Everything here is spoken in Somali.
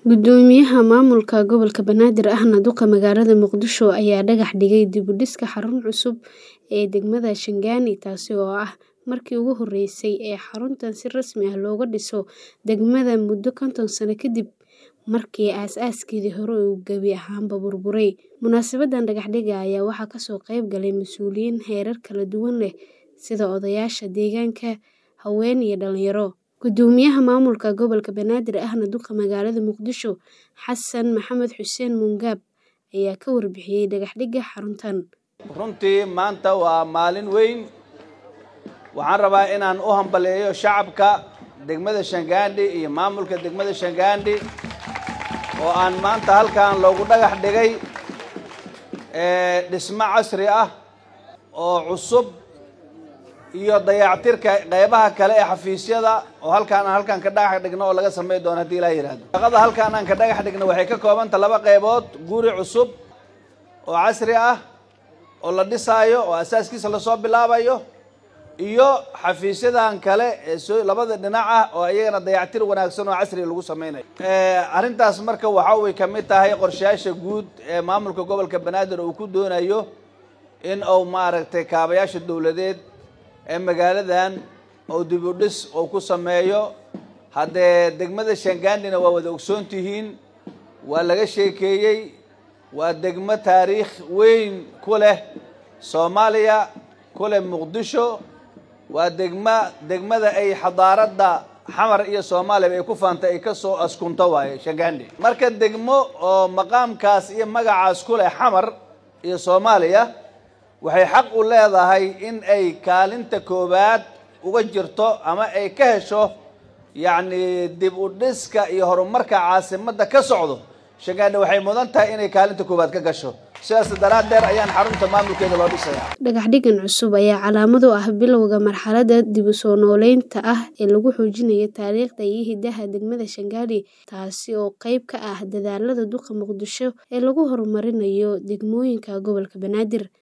Guddoomiyaha maamulka gobolka Banaadir ahna duqa magaalada Muqdisho ayaa dhagax dhigay dib u dhiska xarun cusub ee degmada Shaandani taasi oo ah markii ugu horeysay ee xaruntan si rasmi ah looga dhiso degmada muddo konton sano kadib markii aas-aaskii hore uu gebi ahaanba burburay. Munaasabaddan dhagax dhigga ayaa waxaa kasoo qayb galay mas'uuliyiin heerar kala duwan leh sida odayaasha deegaanka, haween iyo dhalinyaro. Guddoomiyaha maamulka gobolka Banaadir ahna duqa magaalada Muqdisho Xasan Maxamed Xuseen Muungaab ayaa ka warbixiyay dhagax dhigga xaruntan. runtii maanta waa maalin weyn waxaan rabaa inaan u hambaleeyo shacabka degmada Shaandani iyo maamulka degmada Shaandani oo aan maanta halkan loogu dhagax dhigay ee dhismo casri ah oo cusub iyo dayactirka qaybaha kale ee xafiisyada oo halkaan aan halkaan ka dhagax dhigno oo laga sameyn doono haddii ilaa yidhaahdo shaqada halkaan aan ka dhagax dhigno waxay ka koobanta laba qaybood guri cusub oo casri ah oo la dhisaayo oo asaaskiisa lasoo bilaabayo iyo xafiisyadan kale ee soo labada dhinac ah oo iyagana dayactir wanaagsan oo casriga lagu sameynayo arrintaas marka waxa way ka mid tahay qorshayaasha guud ee maamulka gobolka banaadir uu ku doonayo in uu maaragtay kaabayaasha dowladeed ee magaaladan oo dib u dhis uu ku sameeyo haddee degmada Shaandani waa wada ogsoon tihiin waa laga sheekeeyey waa degmo taariikh weyn ku leh Soomaaliya ku leh Muqdisho waa degma degmada ay xadaaradda xamar iyo Soomaaliya ay ku faantay ay ka soo askunto waaye Shaandani marka degmo oo maqaamkaas iyo magacaas ku leh xamar iyo Soomaaliya waxay xaq u leedahay in ay kaalinta koowaad uga jirto ama ay ka hesho yacni dib u dhiska iyo horumarka caasimadda ka socdo Shaandani waxay mudan tahay inay kaalinta koowaad ka gasho sidaas daraaddeed ayaan xarunta maamulkeeda loo dhisayaa Dhagax dhiggan cusub ayaa calaamad u ah bilowga marxaladda dib u soo noolaynta ah ee lagu xoojinayo taariikhda iyo hiddaha degmada Shaandani taasi oo qayb ka ah dadaallada duqa Muqdisho ee lagu horumarinayo degmooyinka gobolka Banaadir.